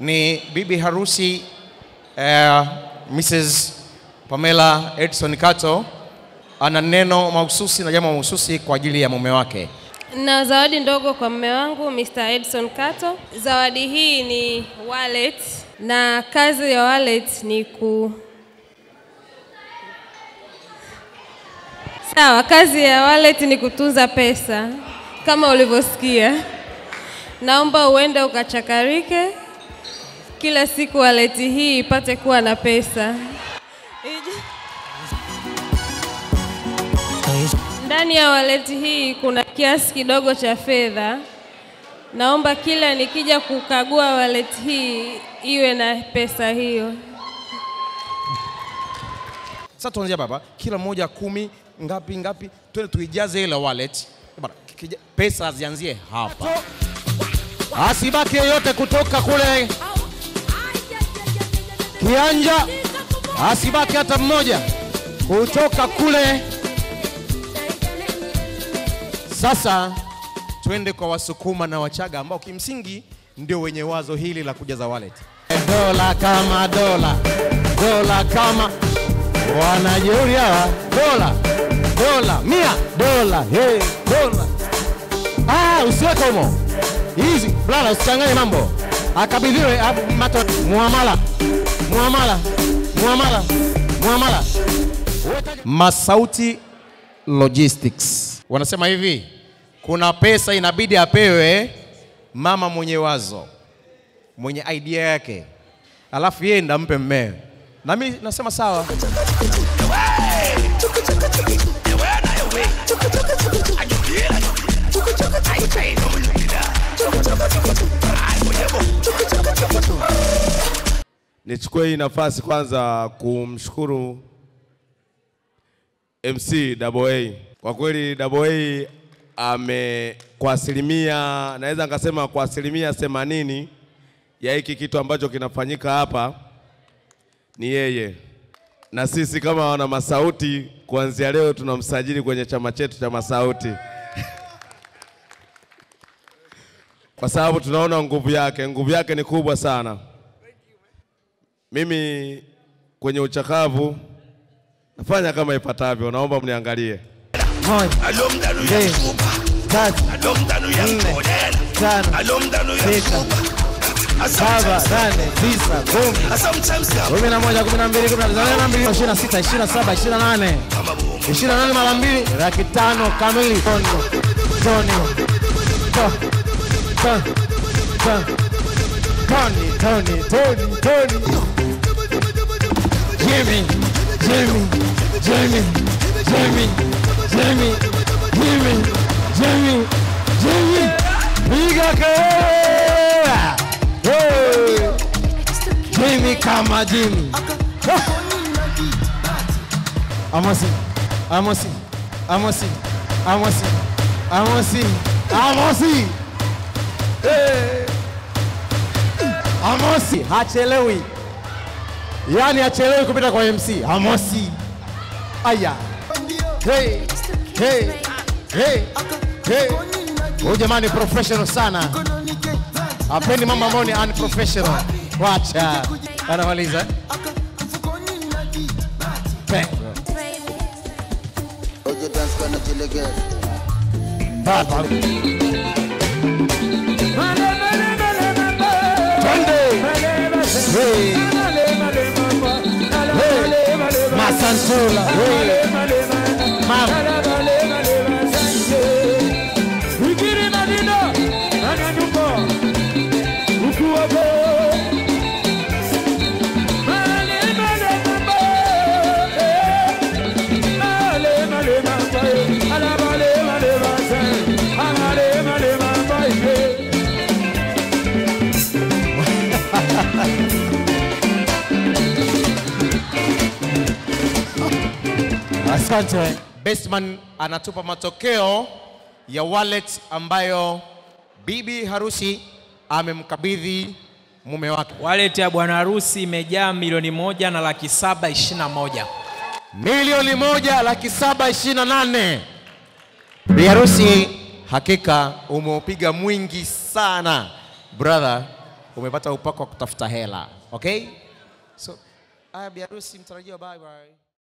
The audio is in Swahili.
ni bibi harusi uh, Mrs. Pamela Edson Kato ana neno mahususi na jambo mahususi kwa ajili ya mume wake. Na zawadi ndogo kwa mume wangu Mr. Edson Kato. Zawadi hii ni wallet na kazi ya wallet ni ku Sawa, kazi ya wallet ni kutunza pesa kama ulivyosikia. Naomba uende ukachakarike kila siku, wallet hii ipate kuwa na pesa. Iji- Ndani ya wallet hii kuna kiasi kidogo cha fedha. Naomba kila nikija kukagua wallet hii iwe na pesa hiyo. Sasa tuanzia baba, kila mmoja kumi, ngapi ngapi, twende tuijaze ile wallet. Bana, kija- pesa zianzie hapa, asibaki yeyote kutoka kule kianja, asibaki hata mmoja kutoka kule. Sasa twende kwa Wasukuma na Wachaga ambao kimsingi ndio wenye wazo hili la kujaza wallet. Dola kama dola, dola kama wanajeuri hawa, dola dola mia dola hey, dola ah, usiweke humo hizi blala, usichanganye mambo, akabidhiwe abu- mato muamala muamala muamala muamala. Masauti Logistics wanasema hivi, kuna pesa inabidi apewe mama mwenye wazo, mwenye idea yake, alafu yeye ndo ampe mmewe. Na mimi nasema sawa. Nichukue hii nafasi kwanza kumshukuru MC Double A. Kwa kweli Double A ame kwa asilimia naweza nikasema kwa asilimia themanini ya hiki kitu ambacho kinafanyika hapa ni yeye, na sisi kama wana Masauti kuanzia leo tunamsajili kwenye chama chetu cha Masauti kwa sababu tunaona nguvu yake, nguvu yake ni kubwa sana. Mimi kwenye uchakavu nafanya kama ifuatavyo, naomba mniangalie. moja, mbili, tatu, nne, tano, sita, saba, nane, tisa, kumi, kumi na moja, kumi na mbili, kumi na tatu, na mbili, ishirini na sita, ishirini na saba, ishirini na nane, ishirini na nane mara mbili, laki tano kamili. Toni, Toni, To- To- To- Toni, Toni, Toni, Toni. Jimmy, Jimmy, Jimmy, Jimmy, Jimmy, Jimmy, Jimmy, Jimmy. Piga kelele! Hey! Jimmy kama Jimmy. Amosi, Amosi, Amosi, Amosi, Amosi, Amosi. Hey! Amosi hachelewi, yaani hachelewi kupita kwa MC. Amosi, aya, hey, hey, hey, hey. Huyu jamani professional sana, apendi mambo ambayo ni unprofessional. Wacha anamaliza Pe- Baba. Twende. Hey. Hey. Masantula. Hey. Mama. Asante. Bestman anatupa matokeo ya wallet ambayo bibi harusi amemkabidhi mume wake. Wallet ya bwana harusi imejaa milioni moja na laki saba ishirini na moja. Milioni moja laki saba ishirini na nane. Bi harusi, hakika umeupiga mwingi sana brother, umepata upako wa kutafuta hela. Okay? So, aya biharusi mtarajiwa, bye bye.